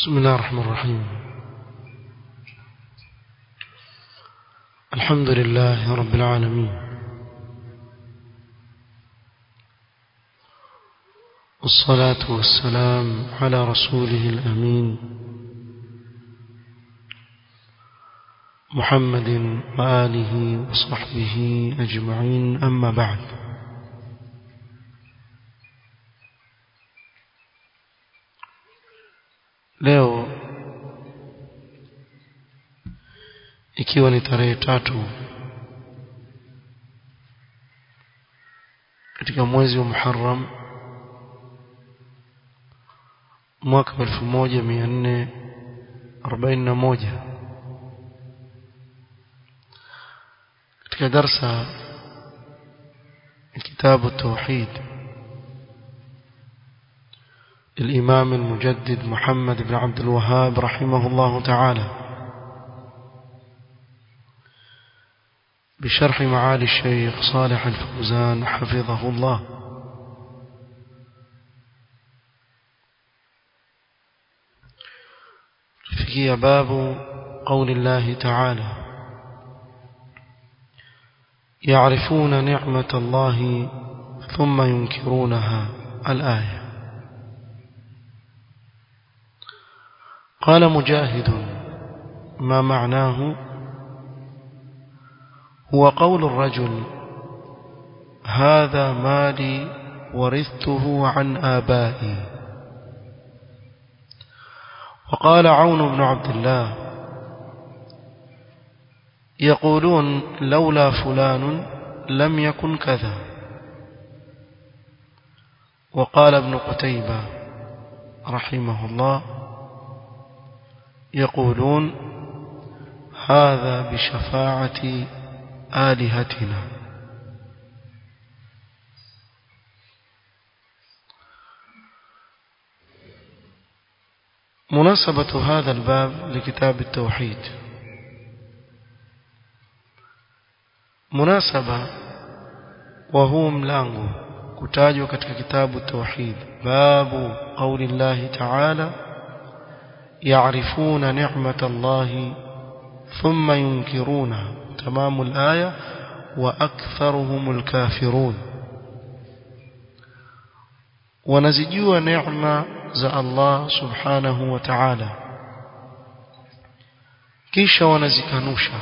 بسم الله الرحمن الرحيم الحمد لله رب العالمين والصلاة والسلام على رسوله الأمين محمد وآله وصحبه أجمعين أما بعد leo ikiwa ni tarehe tatu katika mwezi wa Muharram mwaka wa 1441 katika darsa kitabu التوحيد الإمام المجدد محمد بن عبد الوهاب رحمه الله تعالى بشرح معالي الشيخ صالح الفوزان حفظه الله فيه باب قول الله تعالى يعرفون نعمة الله ثم ينكرونها الآية قال مجاهد ما معناه هو قول الرجل هذا مالي ورثته عن آبائي وقال عون بن عبد الله يقولون لولا فلان لم يكن كذا وقال ابن قتيبة رحمه الله يقولون هذا بشفاعة آلهتنا مناسبة هذا الباب لكتاب التوحيد مناسبة وهو ملانغو كتاجوا katika kitabu التوحيد باب قول الله تعالى يعرفون نعمة الله ثم ينكرونها تمام الآية وأكثرهم الكافرون ونزجوا نعمة za Allah subhanahu wa ta'ala kisha wanazikanusha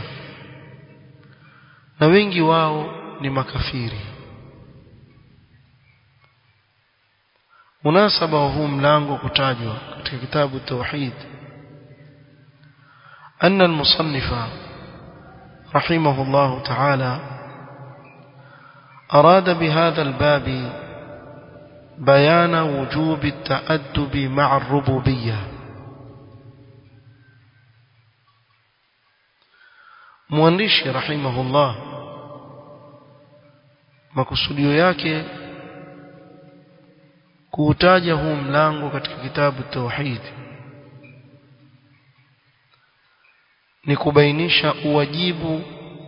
na wengi wao ni makafiri munasaba wa huu mlango kutajwa katika kitabu tauhid أن المصنف رحمه الله تعالى أراد بهذا الباب بيان وجوب التأدب مع الربوبية مؤنشي رحمه الله makusudio yake kuutaja huu mlango katika kitabu tauhid ni kubainisha uwajibu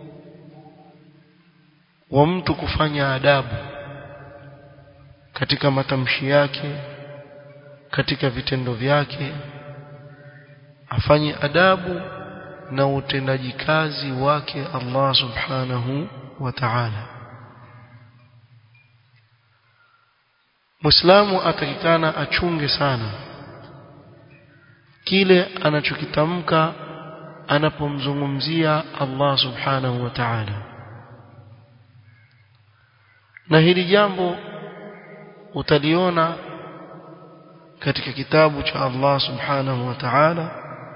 wa mtu kufanya adabu katika matamshi yake katika vitendo vyake afanye adabu na utendaji kazi wake Allah subhanahu wa ta'ala Muislamu atakikana achunge sana kile anachokitamka anapomzungumzia Allah subhanahu wa ta'ala na hili jambo utaliona katika kitabu cha Allah subhanahu wa ta'ala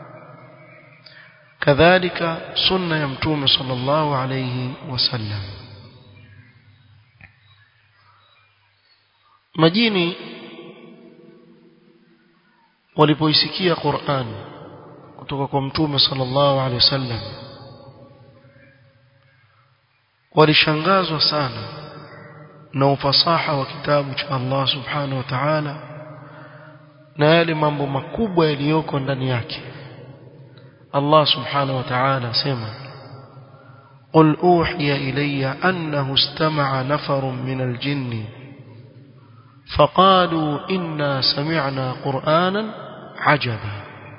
kadhalika sunna ya mtume sallallahu alayhi wasallam majini walipoisikia Qur'an kutoka kwa mtume sallallahu alayhi wasallam walishangazwa sana na ufasaha wa kitabu cha Allah subhanahu wa ta'ala na yale mambo makubwa yaliyoko ndani yake Allah subhanahu wa ta'ala sema قل أوحي إلي أنه استمع نفر من الجن فقالوا إنا سمعنا قرآنا عجبا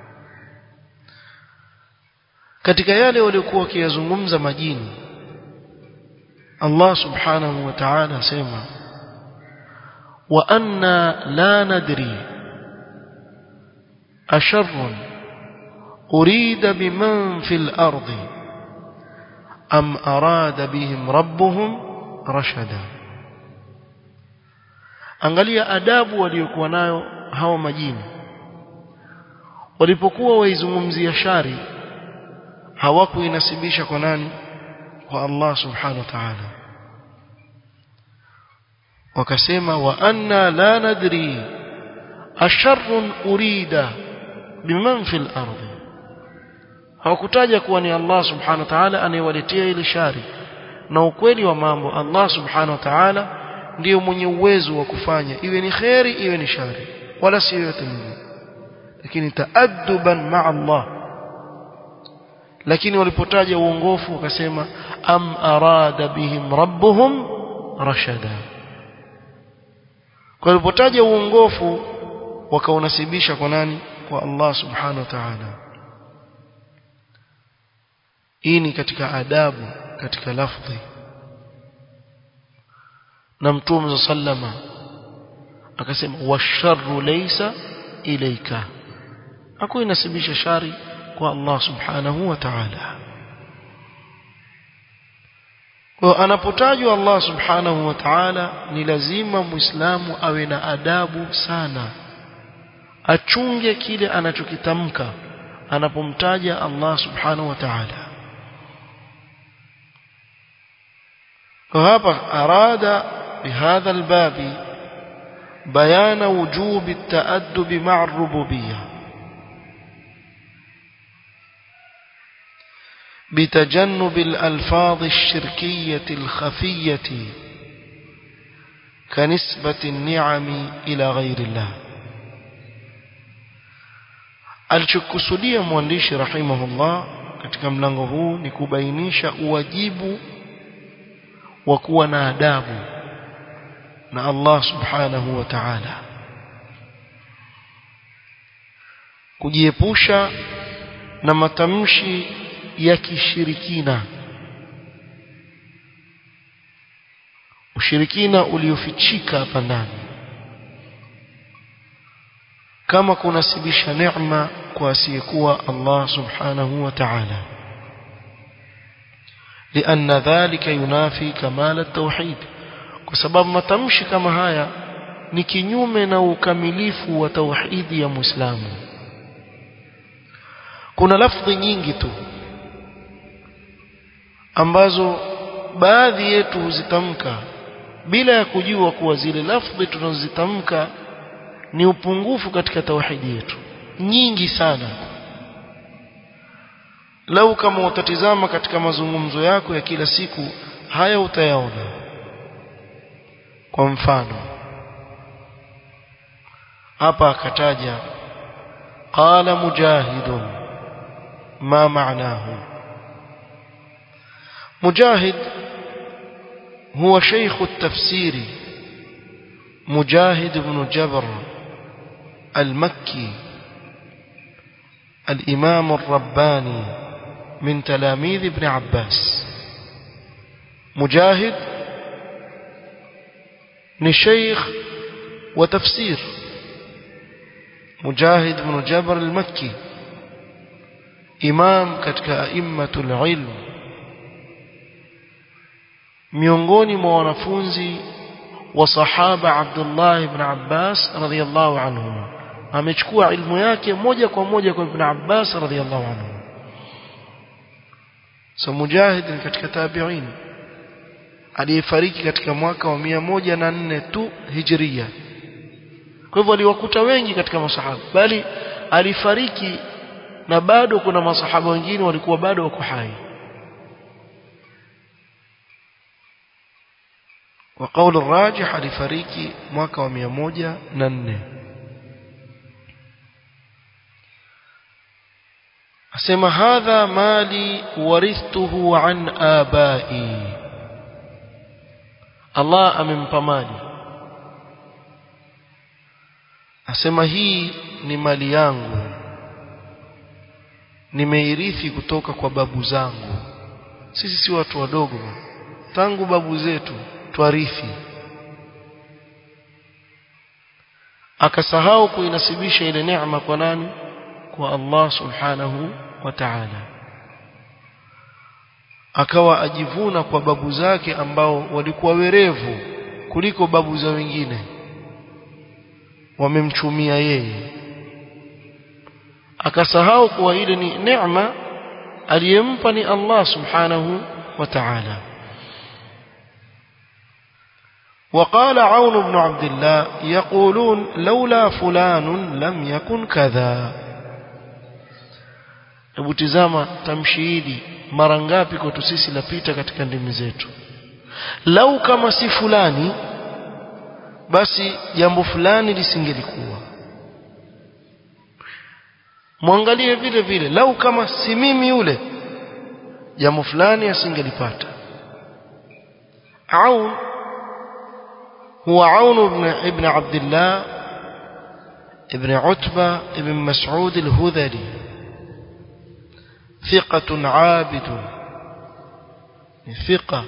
katika yale waliokuwa wakiyazungumza majini Allah subhanahu wa ta'ala asema wa anna la nadri asharrun urida biman fil ardi am arada bihim rabbuhum rashada angalia adabu waliokuwa nayo hawa majini walipokuwa waizungumzia shari hawakuinasibisha kwa nani kwa Allah subhanahu wa ta'ala wakasema wa anna la nadri asharrun urida biman fil ardi hawakutaja kuwa ni Allah subhanahu wa ta'ala anayewaletea ile shari na ukweli wa mambo Allah subhanahu wa ta'ala ndiyo mwenye uwezo wa kufanya iwe ni khairi iwe ni shari wala si yote mwingine lakini taadduban ma'a Allah lakini walipotaja uongofu wakasema am arada bihim rabbuhum rashada kwa walipotaja uongofu wakaunasibisha kwa nani kwa Allah subhanahu wa ta'ala hii ni katika adabu katika lafdhi na mtume sallama akasema washarru laysa ilayka hakuinasibisha shari kwa Allah subhanahu wa ta'ala kwa anapotajwa Allah subhanahu wa ta'ala ni lazima muislamu awe na adabu sana achunge kile anachokitamka anapomtaja Allah subhanahu wa ta'ala وهذا أراد بهذا الباب بيان وجوب التأدب مع الربوبية بتجنب الألفاظ الشركية الخفية كنسبة النعم إلى غير الله alichokusudia mwandishi rahimahullah katika mlango huu ni kubainisha uwajibu wa kuwa na adabu na Allah subhanahu wa ta'ala kujiepusha na matamshi ya kishirikina ushirikina uliofichika hapa ndani kama kunasibisha neema kwa asiyekuwa Allah subhanahu wa ta'ala لأن ذلك ينافي كمال التوحيد بسبب matamshi kama haya ni kinyume na ukamilifu wa tauhidi ya Muislamu kuna lafdhi nyingi tu ambazo baadhi yetu huzitamka bila ya kujua kuwa zile lafdhi tunazozitamka ni upungufu katika tauhidi yetu nyingi sana lau kama utatizama katika mazungumzo yako ya kila siku haya utayaona kwa mfano hapa akataja qala mujahidun ma maanahu mujahid هو شيخ التفسير مجاهد بن جبر المكي الإمام الرباني من تلاميذ ابن عباس مجاهد نشيخ وتفسير مجاهد بن جبر المكي إمام كتك أئمة العلم miongoni mwa wanafunzi wa sahaba Abdullah ibn Abbas radhiyallahu anhuma amechukua ilmu yake moja kwa moja kwa Ibn Abbas radhiyallahu anhu so Mujahid ni katika tabi'in aliyefariki katika mwaka wa mia moja na nne tu hijria kwa hivyo aliwakuta wengi katika masahaba bali alifariki na bado kuna masahaba wengine walikuwa bado wako hai وقول الراجح alifariki mwaka wa mia moja na nne asema hadha mali warithtuhu an abai Allah amempa mali asema hii ni mali yangu nimeirithi kutoka kwa babu zangu sisi si watu wadogo tangu babu zetu twarithi akasahau kuinasibisha ile neema kwa nani kwa Allah subhanahu wa ta'ala akawa ajivuna kwa babu zake ambao walikuwa werevu kuliko babu za wengine wamemchumia yeye akasahau kuwa ile ni neema aliyempa ni Allah subhanahu wa ta'ala وقال عون بن عبد الله يقولون لولا فلان لم يكن كذا hebu tizama tamshi hili mara ngapi kwetu sisi lapita katika ndimi zetu lau kama si fulani basi jambo fulani lisingelikuwa mwangalie vile vile lau kama si mimi yule jambo fulani asingelipata aun هو عون بن ابن عبد الله ابن عتبة ابن مسعود الهذلي ثقة عابد ثقة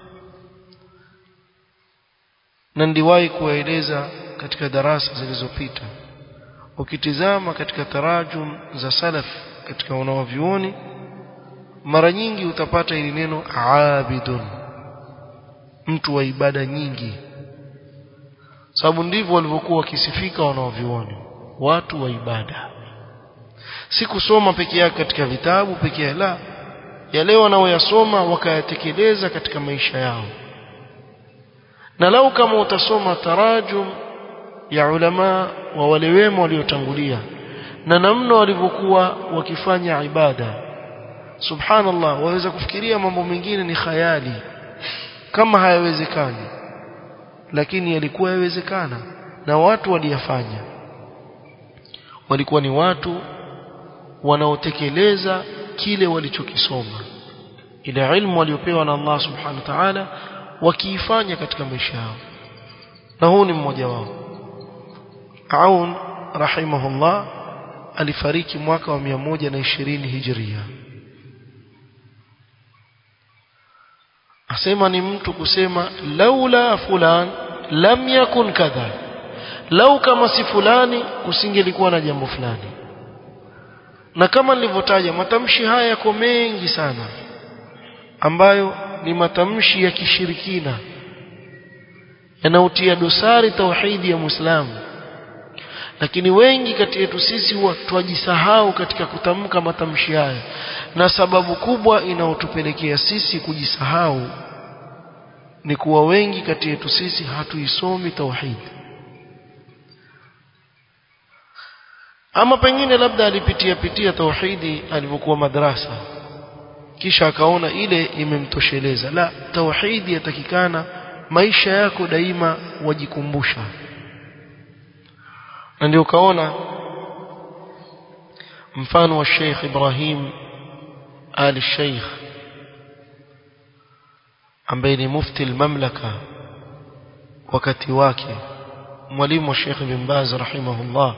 na ndiwahi kuwaeleza katika darasa zilizopita ukitizama katika tarajum za salaf katika wanawavyuoni mara nyingi utapata ili neno abidun mtu wa ibada nyingi sababu ndivyo walivyokuwa wakisifika wanaovioni watu wa ibada si kusoma peke yake katika vitabu peke yake la yale wanaoyasoma wakayatekeleza katika maisha yao na lau kama utasoma tarajum ya ulama wa wale wema waliotangulia na namna walivyokuwa wakifanya ibada subhanallah waweza kufikiria mambo mengine ni khayali kama hayawezekani lakini yalikuwa yawezekana na watu waliyafanya walikuwa ni watu wanaotekeleza kile walichokisoma ile ilmu waliopewa na Allah subhanahu wa ta'ala wakiifanya katika maisha yao na huu ni mmoja wao Aun rahimahullah alifariki mwaka wa 120 hijria asema ni mtu kusema laula fulan lam yakun kadha lau kama si fulani kusingelikuwa na jambo fulani na kama nilivyotaja matamshi haya yako mengi sana ambayo ni matamshi ya kishirikina yanaotia dosari tauhidi ya Muislamu lakini wengi kati yetu sisi huwa twajisahau katika kutamka matamshi haya na sababu kubwa inayotupelekea sisi kujisahau ni kuwa wengi kati yetu sisi hatuisomi tauhid ama pengine labda alipitia pitia tauhidi alipokuwa madrasa kisha akaona ile imemtosheleza la tauhidi yatakikana maisha yako daima wajikumbusha na ndio kaona mfano wa Sheikh Ibrahim Ali Sheikh ambaye ni mufti al-mamlaka wakati wake mwalimu wa Sheikh bin Baz rahimahullah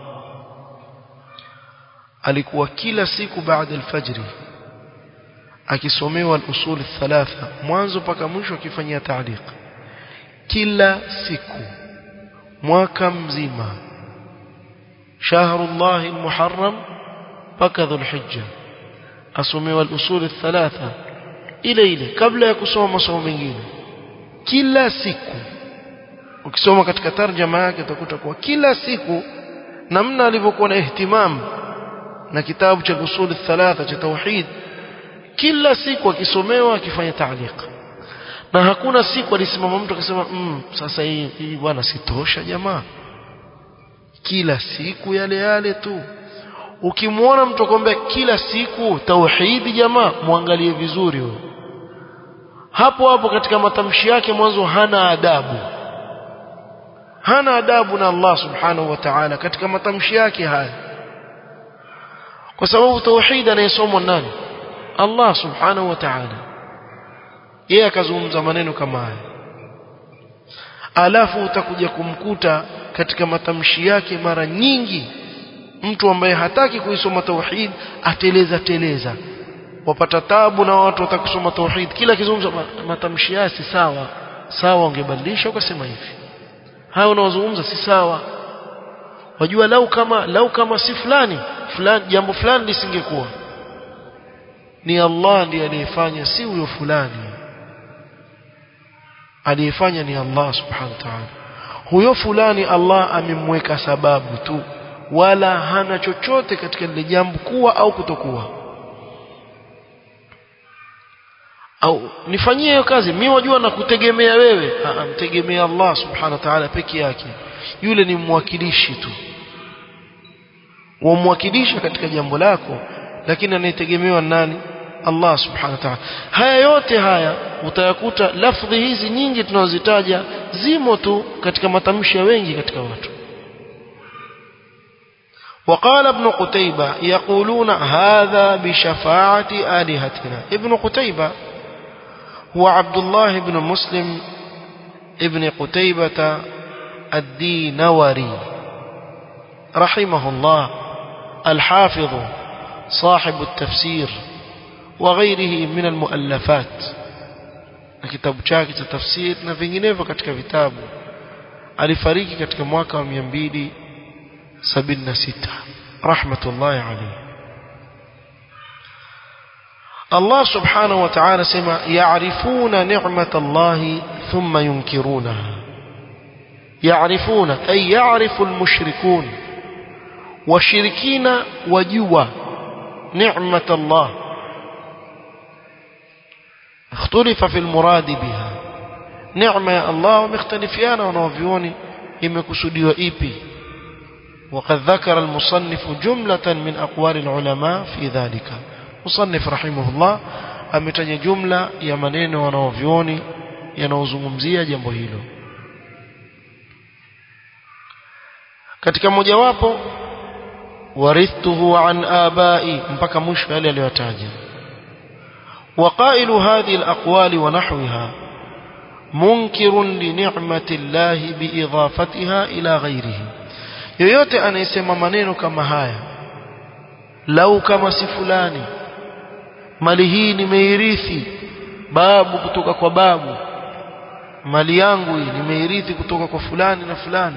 alikuwa kila siku baada al-fajr akisomewa al-usul thalatha mwanzo mpaka mwisho akifanyia taaliq kila siku mwaka mzima شهر الله المحرم mpaka dhulhijja asomewa al-usul thalatha ile ile kabla ya kusoma masomo mengine kila siku ukisoma katika tarjama yake utakuta kuwa kila siku namna alivyokuwa na ihtimam na kitabu cha usul thalatha cha tauhid kila siku akisomewa akifanya taaliq na hakuna siku alisimama mtu akasema mm, sasa hii hii bwana sitosha jamaa kila siku yale yale tu ukimwona mtu akwambia kila siku tauhidi jamaa muangalie vizuri huyo hapo hapo katika matamshi yake mwanzo hana adabu hana adabu na Allah subhanahu wa ta'ala katika matamshi yake haya kwa sababu tauhid anayesomwa nani Allah subhanahu wa ta'ala yeye akazungumza maneno kama haya alafu utakuja kumkuta katika matamshi yake mara nyingi mtu ambaye hataki kuisoma tauhid ateleza teleza wapata tabu na watu watakusoma tauhid kila kizungumza matamshi yake si sawa sawa ungebadilisha ukasema hivi haya unaozungumza si sawa wajua lau kama lau kama si fulani fulani jambo fulani lisingekuwa ni Allah ndiye aliyefanya si huyo fulani aliyefanya ni Allah subhanahu wa ta'ala huyo fulani Allah amemweka sababu tu wala hana chochote katika lile jambo kuwa au kutokuwa au nifanyie hiyo kazi mimi wajua na kutegemea wewe mtegemea Allah subhanahu wa ta'ala peke yake yule ni mwakilishi tu wamwakilisha katika jambo lako lakini anayetegemewa nani Allah subhanahu wa ta'ala haya yote haya utayakuta lafdhi hizi nyingi tunazozitaja zimo tu katika matamshi ya wengi katika watu وقال ابن قتيبة يقولون هذا بشفاعة آلهتنا ابن قتيبة هو عبد الله بن مسلم ابن قتيبة الدينوري رحمه الله الحافظ صاحب التفسير وغيره من المؤلفات kitabu chake cha tafsir na vinginevyo katika vitabu alifariki katika mwaka wa 276 rahmatullahi alayhi Allah subhanahu wa ta'ala sema ya'rifuna ni'mat Allah thumma yunkirunaha ya'rifuna ay ya'rifu al-mushrikun washirikina wajua ni'mat Allah اختلف في المراد بها نعمة يا الله ومختلفيان ونوفيوني imekusudiwa ipi وقد ذكر المصنف جملة من أقوال العلماء في ذلك مصنف رحمه الله ametaja jumla ya maneno wanaovioni yanaozungumzia jambo hilo katika mojawapo warithuhu an abai mpaka mwisho yale aliyotaja وقائل هذه الأقوال ونحوها منكر لنعمة الله بإضافتها إلى غيره yoyote anayesema maneno kama haya lau kama si fulani mali hii nimeirithi babu kutoka kwa babu mali yangu hii nimeirithi kutoka kwa fulani na fulani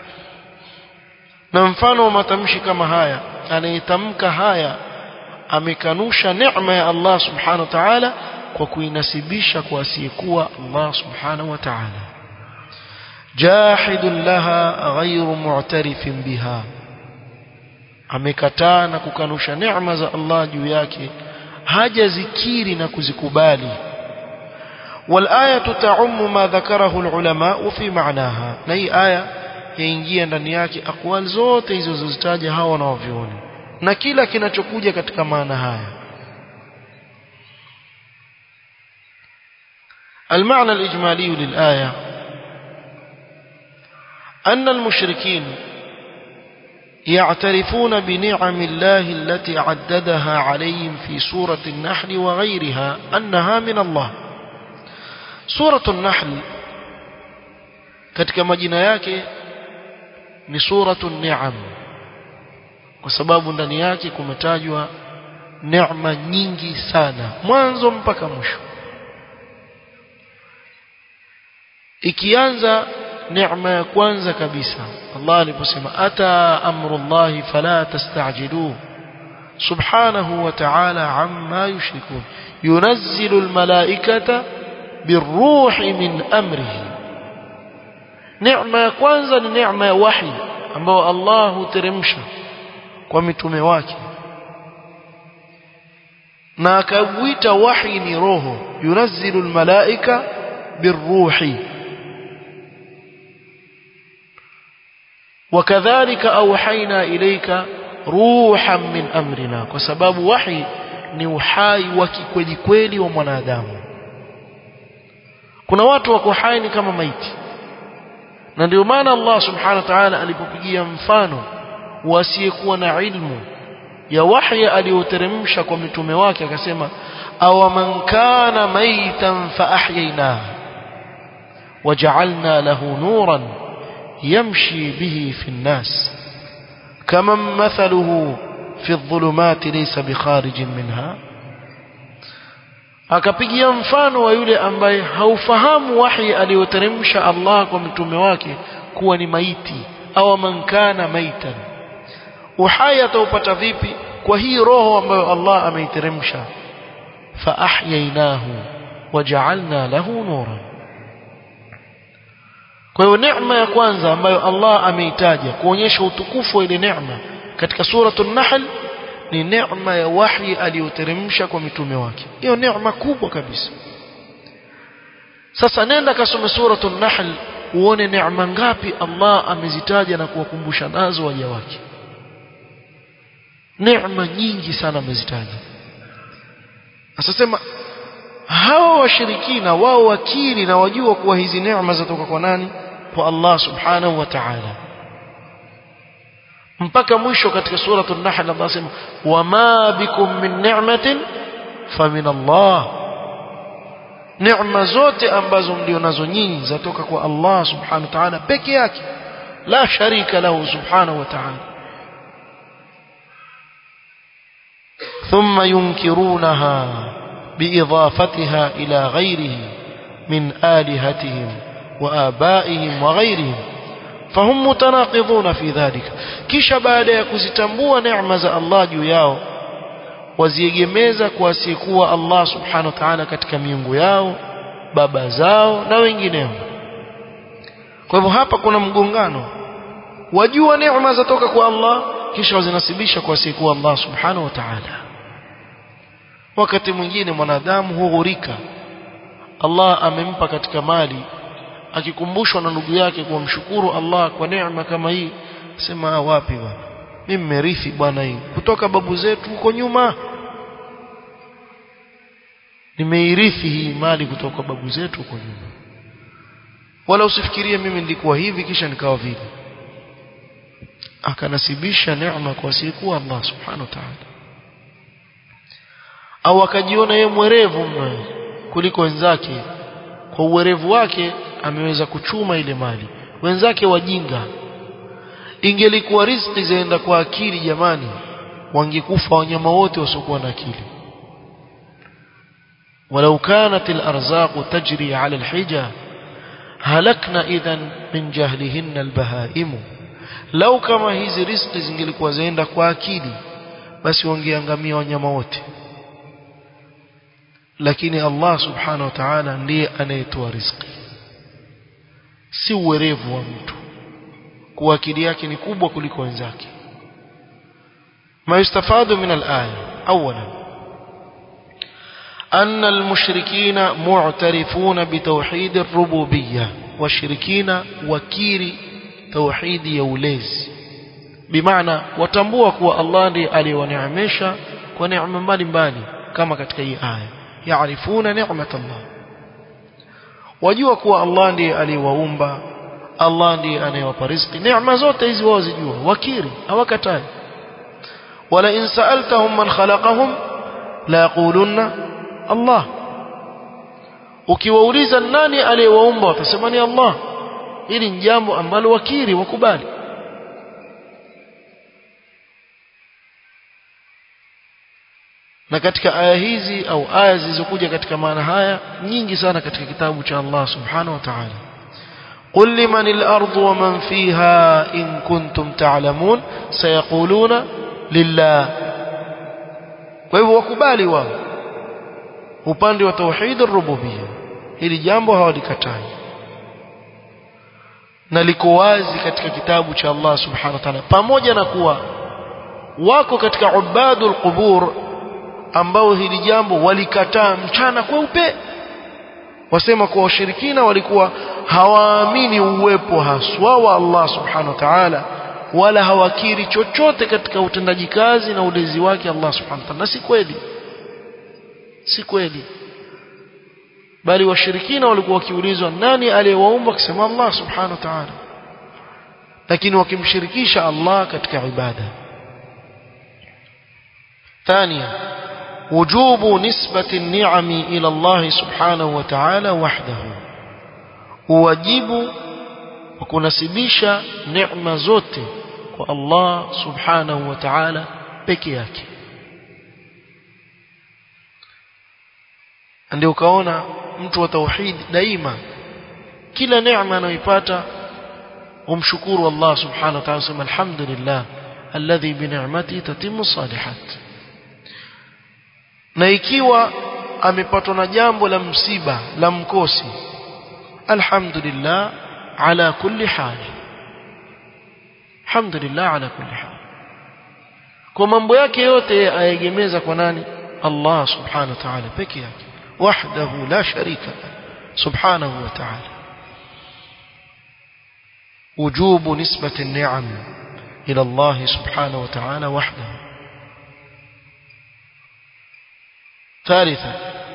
na mfano wa matamshi kama haya anayetamka haya amekanusha neema ya Allah subhanahu wa ta'ala kwa kuinasibisha kwa asiyekuwa Allah subhanahu wa ta'ala jahidun laha ghayru mu'tarifin biha amekataa na kukanusha neema za Allah juu yake hajazikiri na kuzikubali والآية تعم ما ذكره العلماء في معناها na hii aya yaingia ndani yake akwal zote hizo zilizozitaja hawa wanaovioni na kila kinachokuja katika maana haya المعنى الإجمالي للآية أن المشركين يعترفون بنعم الله التي عددها عليهم في سورة النحل وغيرها أنها من الله سورة النحل katika majina yake ni suratu ni'am kwa sababu ndani yake kumetajwa neema nyingi sana mwanzo mpaka mwisho ikianza neema ya kwanza kabisa Allah aliposema ata amrullahi fala tastajiluhu subhanahu wa ta'ala amma yushrikun yunazzilu almalaikata biruhi min amrihi neema ya kwanza ni neema ya wahi ambao Allah huteremsha kwa mitume wake na akaguita wahi ni roho yunazzilu almalaika biruhi وكذلك أوحينا إليك روحا من أمرنا وسبب وحي ni uhai wa kikweli kweli wa mwanadamu kuna watu wako hai ni kama maiti na ndio maana Allah subhanahu wa ta'ala alipopigia mfano wasiyekuwa na ilmu ya wahyi aliyoteremsha kwa mitume wake akasema aw man kana maitan fa ahyayna waja'alna lahu nuran yamshi bihi fi nnas kama mathaluhu fi adh-dhulumati laysa bikharijin minha akapigia mfano wa yule ambaye haufahamu wahi aliyoteremsha Allah kwa mtume wake kuwa ni maiti au man kana maitan uhai ataupata vipi kwa hii roho ambayo Allah ameiteremsha fa ahyaynahu waja'alna lahu nuran kwa hiyo neema ya kwanza ambayo Allah ameitaja kuonyesha utukufu wa ile neema katika suratul nahl ni neema ya wahi aliyoteremsha kwa mitume wake hiyo neema kubwa kabisa sasa nenda kasome suratul nahl uone neema ngapi Allah amezitaja na kuwakumbusha nazo waja wake neema nyingi sana amezitaja asasema hawa washirikina wao wakiri na wajua kuwa hizi neema zatoka kwa nani kwa Allah subhanahu wa ta'ala mpaka mwisho katika suratul nahl Allah anasema wama bikum min ni'matin famin Allah neema zote ambazo mlio nazo nyinyi zatoka kwa Allah subhanahu wa ta'ala peke yake la sharika lahu subhanahu wa ta'ala ثم ينكرونها بإضافتها إلى غيره من آلهتهم وآبائهم وغيرهم فهم متناقضون في ذلك kisha baada ya kuzitambua neema za Allah juu yao waziegemeza kwa asiyekuwa Allah subhanahu wa ta'ala katika miungu yao baba zao na wengineo kwa hivyo hapa kuna mgongano wajua neema zatoka kwa Allah kisha wazinasibisha kwa asiyekuwa Allah subhanahu wa ta'ala wakati mwingine mwanadamu hughurika Allah amempa katika mali akikumbushwa na ndugu yake kumshukuru Allah kwa neema kama hii sema wapi bwana mimi nimerithi bwana hii kutoka babu zetu huko nyuma nimeirithi hii mali kutoka babu zetu huko nyuma wala usifikirie mimi nilikuwa hivi kisha nikawa vile akanasibisha neema kwa asiyekuwa Allah subhanahu wa ta'ala au akajiona yeye mwerevu mno kuliko wenzake kwa uwerevu wake ameweza kuchuma ile mali wenzake wajinga ingelikuwa riziki zaenda kwa akili jamani wangekufa wanyama wote wasiokuwa na akili ولو كانت الأرزاق تجري على الحجة هلكنا إذا من جهلهن البهائم لو كما hizi riziki zingelikuwa zaenda kwa akili basi wangeangamia wanyama wote lakini Allah subhanahu wa ta'ala ndiye anayetoa riziki si uwerevu wa mtu kuwa akili yake ni kubwa kuliko wenzake ما يستفاد من الآية أولا أن المشركين معترفون بتوحيد الربوبية والشركين وكيري توحيد يوليز بمعنى وتنبوا كوا الله ndiye aliyoneemesha kwa neema mbalimbali kama katika hii aya yaarifuna neemat Allah wajua kuwa Allah ndiye aliwaumba Allah ndiye anayewapa riziki neema zote hizi wao zijua wakiri hawakatai wala in sa'altahum man khalaqahum la yaqulunna Allah ukiwauliza nani aliyewaumba watasema ni Allah hili ni jambo ambalo wakiri wakubali na katika aya hizi au aya zilizokuja katika maana haya nyingi sana katika kitabu cha Allah subhanahu wa ta'ala قل لمن الأرض ومن فيها إن كنتم تعلمون سيقولون لله وهو wakubali wao upande wa tauhid ar-rububiyya hili jambo hawalikatai na liko wazi katika kitabu cha Allah subhanahu wa ta'ala pamoja na kuwa wako katika ubadul qubur ambao hili jambo walikataa mchana kweupe wasema kwa washirikina walikuwa hawaamini uwepo haswa wa Allah subhanahu wa ta'ala wala hawakiri chochote katika utendaji kazi na ulezi wake Allah subhanahu wa ta'ala na si kweli si kweli bali washirikina walikuwa wakiulizwa nani aliyewaumba akisema Allah subhanahu wa ta'ala lakini wakimshirikisha Allah katika ibada ثانيا وجوب نسبة النعم إلى الله سبحانه وتعالى وحده واجب وكنسبisha neema zote kwa Allah subhanahu wa ta'ala peke yake ndio ukaona mtu wa tauhid daima kila neema anayoipata umshukuru Allah subhanahu wa ta'ala sema alhamdulillah alladhi bi ni'mati tatimmu salihat na ikiwa amepatwa na jambo la msiba la mkosi alhamdulillah ala kulli hal alhamdulillah ala kulli hal kwa mambo yake yote ayegemeza kwa nani Allah subhanahu wa ta'ala peke yake wahdahu la sharika subhanahu wa ta'ala وجوب نسبة النعم إلى الله سبحانه وتعالى وحده ثالثا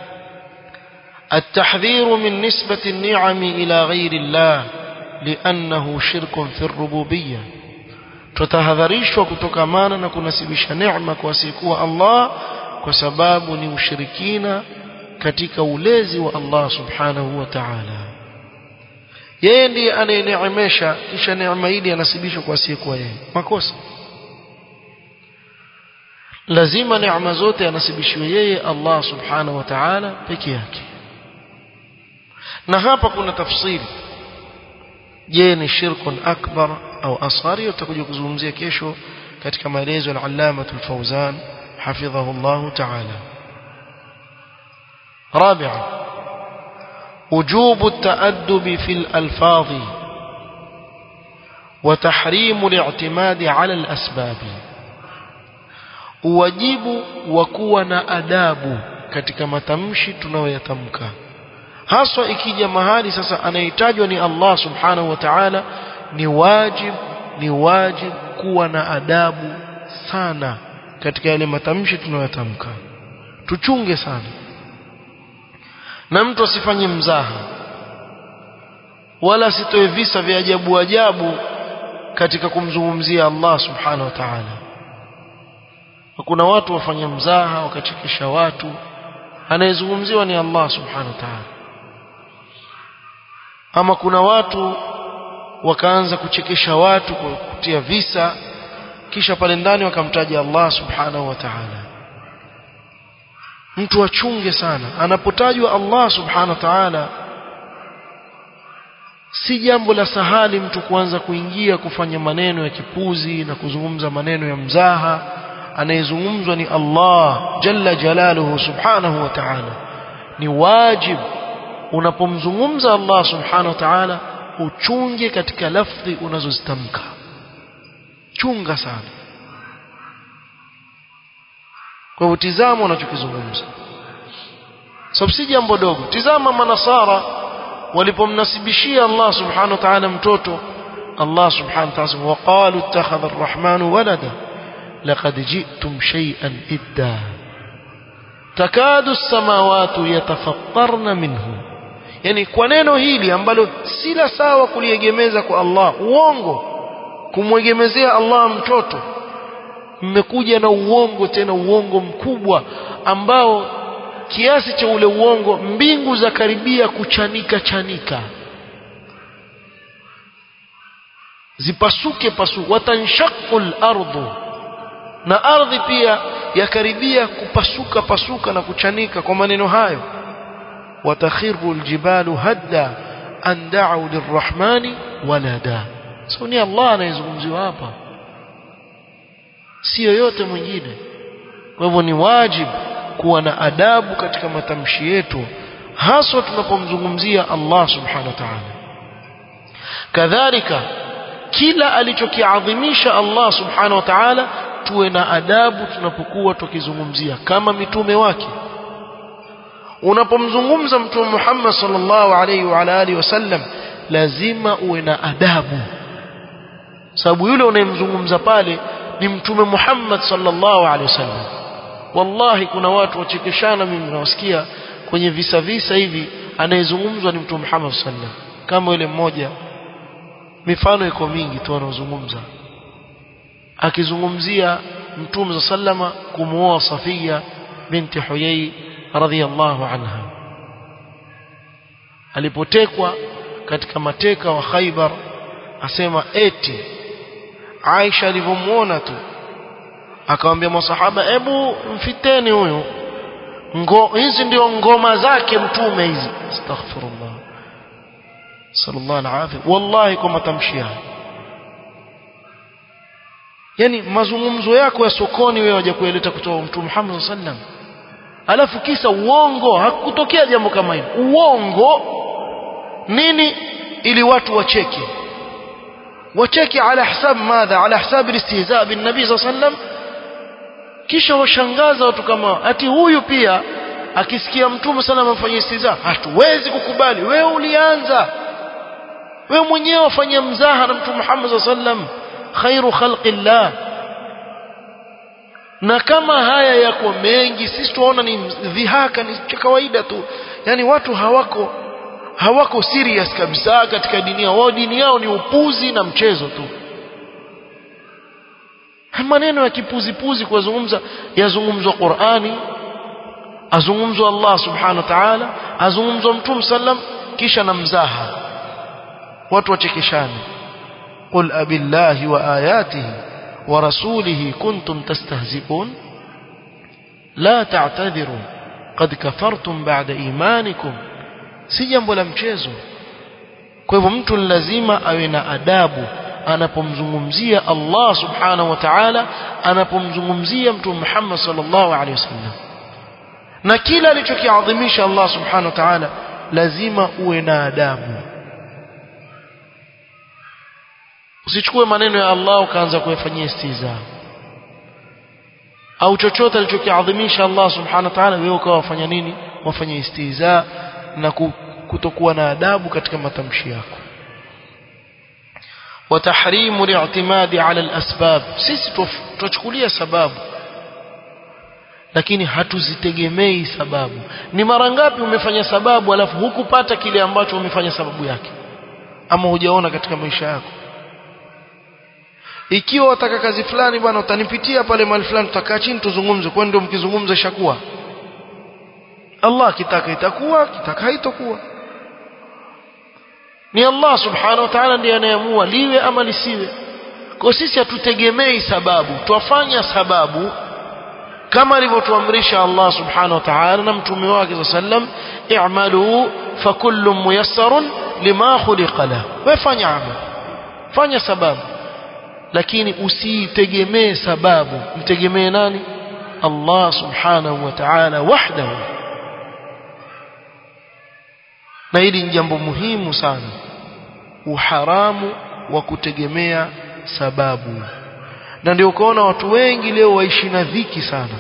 التحذير من نسبة النعم إلى غير الله لأنه شرك في الربوبية tutahadharishwa kutokamana na kunasibisha neema kwa asiyekuwa Allah kwa sababu ni ushirikina katika ulezi wa Allah subhanahu wa ta'ala yeye ndiye anayeneemesha kisha neema hili anasibishwa kwa asiyekuwa yeye makosa lazima neema zote anasibishiwe yeye Allah subhanahu wa ta'ala peke yake na hapa kuna tafsiri je ni shirkun akbar au asghar tutakuja kuzungumzia kesho katika maelezo ya al-allama al-fawzan hafidhahu Allah ta'ala رابعا وجوب التأدب في الألفاظ وتحريم الاعتماد على الأسباب wajibu wa kuwa na adabu katika matamshi tunayoyatamka haswa ikija mahali sasa anahitajwa ni Allah subhanahu wa ta'ala ni wajib ni wajib kuwa na adabu sana katika yale matamshi tunayoyatamka tuchunge sana na mtu asifanye mzaha wala asitoe visa vya ajabu ajabu katika kumzungumzia Allah subhanahu wa ta'ala kuna watu wafanya mzaha wakachekesha watu anayezungumziwa ni Allah subhanahu wa ta'ala ama kuna watu wakaanza kuchekesha watu kwa kutia visa kisha pale ndani wakamtaja Allah subhanahu wa ta'ala mtu achunge sana anapotajwa Allah subhanahu wa ta'ala si jambo la sahali mtu kuanza kuingia kufanya maneno ya kipuzi na kuzungumza maneno ya mzaha anayezungumzwa ni Allah jalla jalaluhu subhanahu wa ta'ala ni wajib unapomzungumza Allah subhanahu wa ta'ala uchunge katika lafdhi unazozitamka chunga sana kwa hivyo tizama unachokizungumza sababu si jambo dogo tizama manasara walipomnasibishia Allah subhanahu wa ta'ala mtoto Allah subhanahu wa ta'ala waqalu ittakhadha ar-rahmanu walada laqad ji'tum shay'an idda takadu as-samawati yatafattarna minhu yani kwa neno hili ambalo si la sawa kuliegemeza kwa Allah uongo kumwegemezea Allah mtoto mmekuja na uongo tena uongo mkubwa ambao kiasi cha ule uongo mbingu za karibia kuchanika chanika zipasuke pasu watanshaqul ardu na ardhi pia yakaribia kupasuka pasuka na kuchanika kwa maneno hayo watakhiru aljibalu hadda an da'u lirrahmani walada so ni Allah anayezungumziwa hapa si yoyote mwingine kwa hivyo ni wajibu kuwa na adabu katika matamshi yetu haswa tunapomzungumzia Allah subhanahu wa ta'ala kadhalika kila alichokiadhimisha Allah subhanahu wa ta'ala tuwe na adabu tunapokuwa tukizungumzia kama mitume wake unapomzungumza mtume Muhammad sallallahu alaihi wa alihi wasallam lazima uwe na adabu sababu yule unayemzungumza pale ni mtume Muhammad sallallahu alaihi wasallam wallahi kuna watu wachekeshana mimi nawasikia kwenye visa visa hivi anayezungumzwa ni mtume Muhammad sallallahu alaihi wasallam kama yule mmoja mifano iko mingi tu anaozungumza akizungumzia mtume sallama kumuoa Safia binti Huyai radhiyallahu anha alipotekwa katika mateka wa Khaybar asema eti Aisha alivyomuona tu akamwambia masahaba hebu mfiteni huyu ngo hizi ndio ngoma zake mtume hizi astaghfirullah sallallahu alaihi wallahi kwa matamshi haya yani mazungumzo yako ya sokoni wewe waje kueleta kutoka mtume Muhammad sallam alafu kisa uongo hakutokea jambo kama hilo uongo nini ili watu wacheke wacheke ala hisab madha ala hisab istihza bin nabii sallam kisha washangaza watu kama ati huyu pia akisikia mtume sana amfanyia istihza hatuwezi kukubali wewe ulianza wewe mwenyewe wafanya mzaha na mtume Muhammad sallam khairu khalqillah na kama haya yako mengi sisi tunaona ni dhihaka ni cha kawaida tu yani watu hawako hawako serious kabisa katika dini yao wao dini yao ni upuzi na mchezo tu maneno ya kipuzi puzi kuzungumza yazungumzwa Qur'ani azungumzwa Allah subhanahu wa ta'ala azungumzwa mtume sallam kisha na mzaha watu wachekeshane قل أبي الله وآياته ورسوله كنتم تستهزئون لا تعتذروا قد كفرتم بعد إيمانكم si jambo la mchezo kwa hivyo mtu lazima awe na adabu anapomzungumzia Allah subhanahu wa ta'ala anapomzungumzia mtume Muhammad sallallahu alaihi wasallam na kila alichokiadhimisha Allah subhanahu wa ta'ala lazima uwe na adabu usichukue maneno ya Allah ukaanza kuyafanyia istiza au chochote alichokiadhimisha Allah subhanahu wa ta'ala wewe ukawa wafanya nini wafanya istiza na kutokuwa na adabu katika matamshi yako وتحريم الاعتماد على الأسباب sisi tuchukulia sababu lakini hatuzitegemei sababu ni mara ngapi umefanya sababu alafu hukupata kile ambacho umefanya sababu yake ama hujaona katika maisha yako ikiwa wataka kazi fulani bwana utanipitia pale mahali fulani tutakaa chini tuzungumze kwa ndio mkizungumza ishakuwa Allah kitaka itakuwa kitaka haitakuwa ni Allah subhanahu wa ta'ala ndiye anayeamua liwe ama lisiwe kwa sisi hatutegemei sababu twafanya sababu kama alivyotuamrisha Allah subhanahu wa ta'ala na mtume wake sallam i'malu fakullu muyassarun lima khuliqa lahu wewe fanya amal fanya sababu lakini usitegemee sababu mtegemee nani Allah subhanahu wa ta'ala wahdahu na hili ni jambo muhimu sana uharamu wa kutegemea sababu na ndio ukaona watu wengi leo waishi na dhiki sana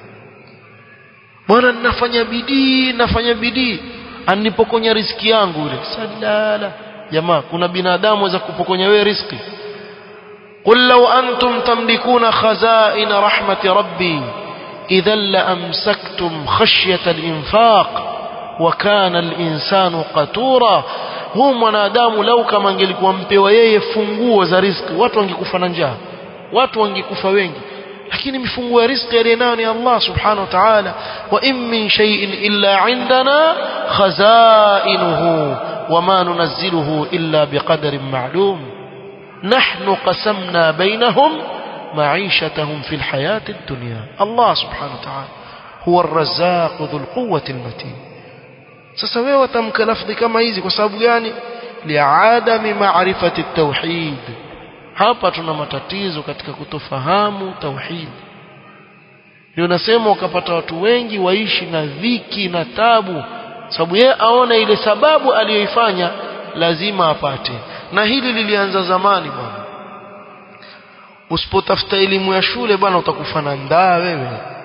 bwana ninafanya bidii nafanya bidii anipokonya riski yangu yule sadala jamaa kuna binadamu waweza kupokonya wewe riski قل لو أنتم تملكون خزائن رحمة ربي إذا لأمسكتم خشية الإنفاق وكان الإنسان قتورا huu mwanadamu lau kama angelikuwa mpewa yeye funguo za riziki watu wangekufa na njaa watu wangekufa wengi lakini mifunguo ya riziki aliyenayo ni Allah subhanahu wa ta'ala wa in min shay'in illa indana khazainuhu wama nunazziluhu illa biqadarin ma'lum نحن قسمنا بينهم معيشتهم في الحياة الدنيا الله سبحانه وتعالى هو الرزاق ذو القوة المتين sasa wewe watamka lafdhi kama hizi kwa sababu gani liadami maarifati tauhid hapa tuna matatizo katika kutofahamu tauhid ndio nasema ukapata watu wengi waishi na dhiki na tabu sababu yeye aona ile sababu aliyoifanya lazima apate na hili lilianza zamani bwana usipotafuta elimu ya shule bwana utakufa na ndaa wewe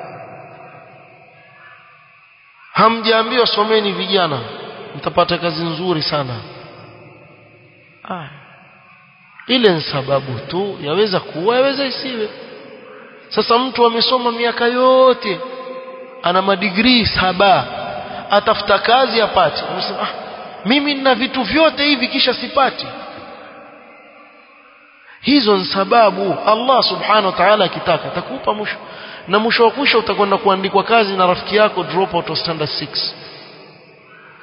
hamjaambiwa someni vijana mtapata kazi nzuri sana ah. ile ni sababu tu yaweza kuwa yaweza isiwe sasa mtu amesoma miaka yote ana madigrii saba atafuta kazi apate unasema ah, mimi nina vitu vyote hivi kisha sipati hizo ni sababu Allah subhanahu wa ta'ala akitaka atakupa mwisho na mwisho wa kwisha utakwenda kuandikwa kazi na rafiki yako drop out of standard 6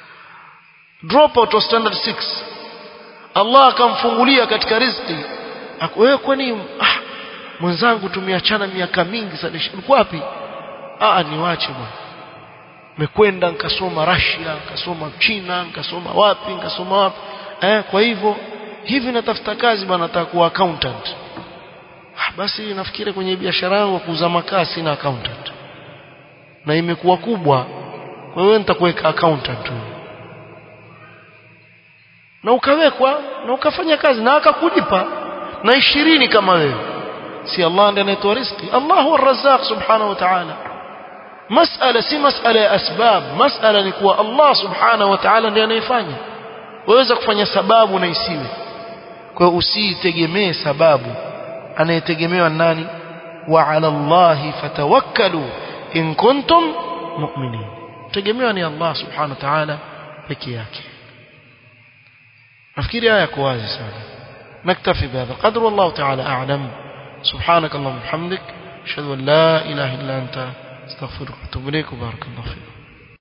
drop out of standard 6 Allah akamfungulia katika riziki wewe kwani ah mwenzangu tumeachana miaka mingi sana uko wapi ah niwache bwana mekwenda nikasoma Russia nikasoma China nikasoma wapi nikasoma wapi eh kwa hivyo hivi natafuta kazi bwana nataka kuwa accountant ah, basi nafikiri kwenye biashara yangu kuuza makaa sina accountant na imekuwa kubwa kwa hiyo nitakuweka accountant tu na ukawekwa na ukafanya kazi na akakulipa na ishirini kama wewe si Allah ndiye anayetoa riziki Allah huwa ar-razzaq subhanahu wa ta'ala masala si masala ya asbab masala ni kuwa Allah subhanahu wa ta'ala ndiye anayefanya waweza kufanya sababu na isiwe kwa hiyo usitegemee sababu anayetegemewa nani wa ala Allah fatawakkalu in kuntum mu'minin tegemewa ni Allah subhanahu wa ta'ala peke yake nafikiri haya yako wazi sana نكتفي بهذا القدر والله تعالى أعلم سبحانك اللهم وبحمدك أشهد أن لا إله إلا أنت استغفرك واتوب إليك وبارك الله فيك